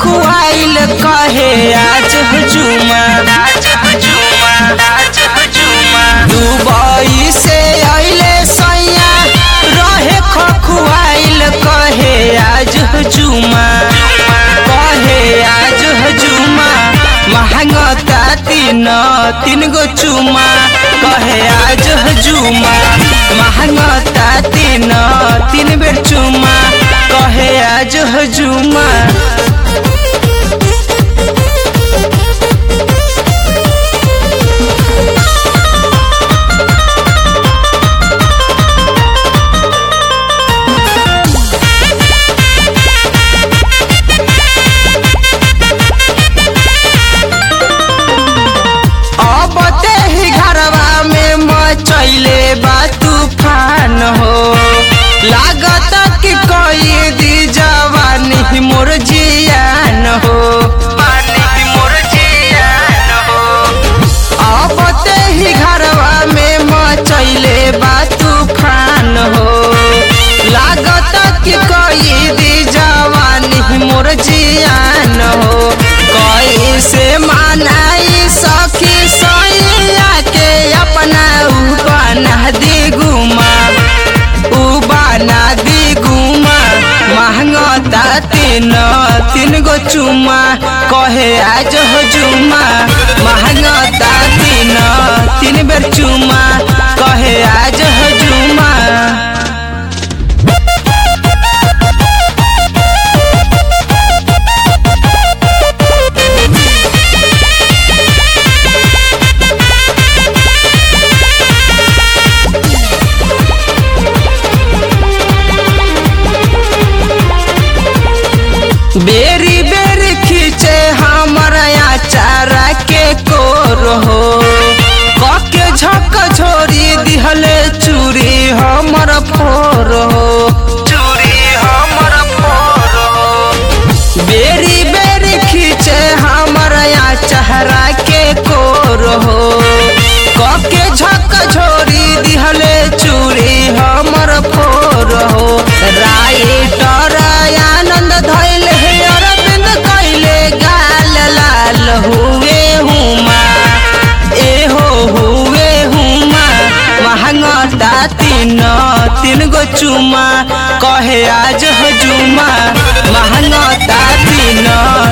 खखुआइल कहे आज हजूमा दुबई से अइले सैया रहे खखुआइल कहे आज हजूमा कहे आज हजूमा महंगता तीन तीन गो चुमा कहे आज हजूमा महंगता तीन तीन बेर चुमा कहे आज हजूमा अब ते ही घरवा में मचैले बा तूफान हो लागत कि कोई दी जवानी मोर जियान हो अब ते ही घरवा में मचैले बा तूफान हो लागत कि कोई दी जवानी मोर जियान हो कैसे मनाई सखी सैया के अपना उबाना दी गुमा उबाना दी गुमा महंगता तीन तीन गो चुमा कहे आज हो जुमा महंगता तीन तीन बेर चुमा कहे आज हो जुमा बेरी बेरी खींचे हमारा चारा के कोर हो कके झक झोरी दिहले चूरी हमर फोर हो चूरी हमर फोर हो बेरी बेरी खींचे हमारा चेहरा के कोर हो कके झक झोरी दिहले चूरी हमर फोर हो राइटर आनंद धैल हे अरविंद कैले गाल लाल हुए हुमा ए हो हुए हुमा महंगता तीन तीन गो चुमा कहे आज हजुमा महंगता तीन